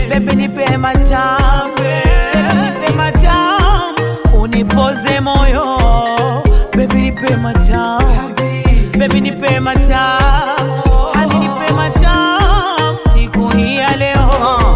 Baby nipe matamu, baby nipe matamu, unipoze moyo. Baby nipe matamu, baby nipe matamu, hadi nipe matamu siku hii ya leo.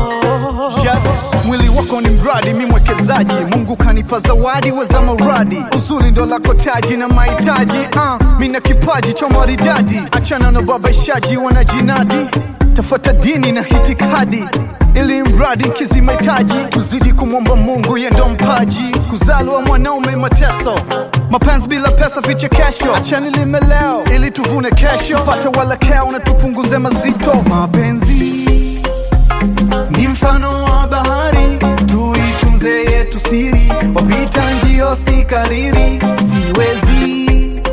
Yes, mwili wako ni mradi, mi mwekezaji. Mungu kanipa zawadi weza mauradi, uzuri ndo lako taji na mahitaji. Uh, mi na kipaji cha maridadi, achana na babaishaji wanajinadi, tafuata dini na hitikadi ili mradi kizi mahitaji, tuzidi kumwomba Mungu ye ndo mpaji, kuzaliwa mwanaume mateso, mapenzi bila pesa vichekesho, achani lime leo ili tuvune kesho, pate walakeo na tupunguze mazito. Mapenzi ni mfano wa bahari, tuitunze yetu siri, wapita njio si kariri, siwezi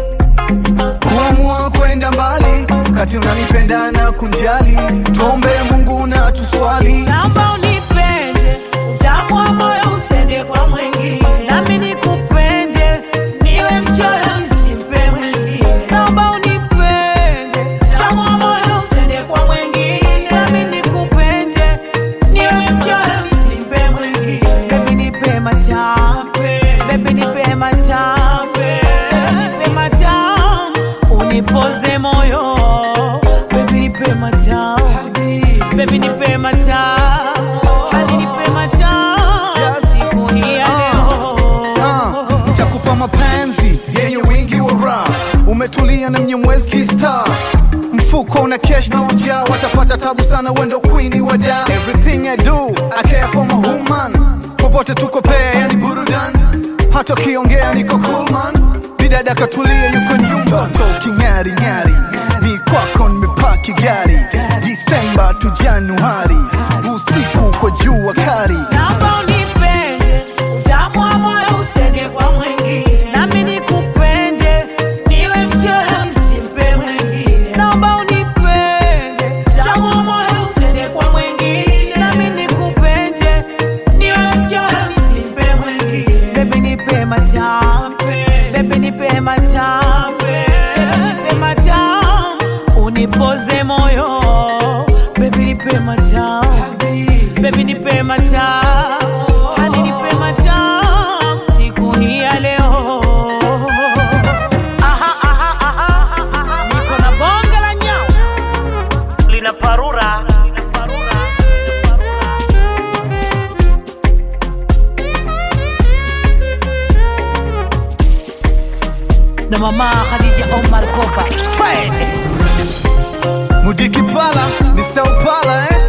kuamua kwenda mbali wakati unanipenda na kunjali, tuombe Mungu na tuswali. Naomba unipende, utamu wa moyo usende kwa mwingine, nami nikupende, niwe mchoyo nisimpe mwingine. Naomba unipende, utamu wa moyo usende kwa mwingine, nami nikupende, niwe mchoyo nisimpe mwingine. Baby nipe matamu, baby nipe matamu, baby nipe matamu, unipoze moyo. Baby nipe matamu, baby nipe matamu, hadi nipe matamu Yes. siku hii ya leo. Ah, nitakupa mapenzi yenye wingi wa raha, umetulia na mnyemwezi kista mfuko una cash na ujaa, watapata tabu sana, wendo queen wa da. Everything I do I care for my woman, popote tuko pea, yani burudan, hata ukiongea niko cool man, bidada katulia, yuko nyumba, toto king'ari ng'ari, ni kwako nimepaki gari, Disemba tu Januari, usiku kwa jua kari Naomba unipende, utamu wa moyo usende kwa mwingine, nami nikupende, niwe mchoyo nisimpe mwingine. Naomba unipende, utamu wa moyo usende kwa mwingine, nami nikupende, niwe mchoyo nisimpe mwingine. Baby nipe matamu, baby nipe matamu, baby nipe matamu, unipoze moyo. Baby nipe matamu, baby nipe matamu, hadi nipe matamu siku hii ya leo. Aha, aha, aha, aha, niko na bonge la nyau lina parura na mama Khadija Omar Kopa. Mudiki Pala, Mr. Upala, eh?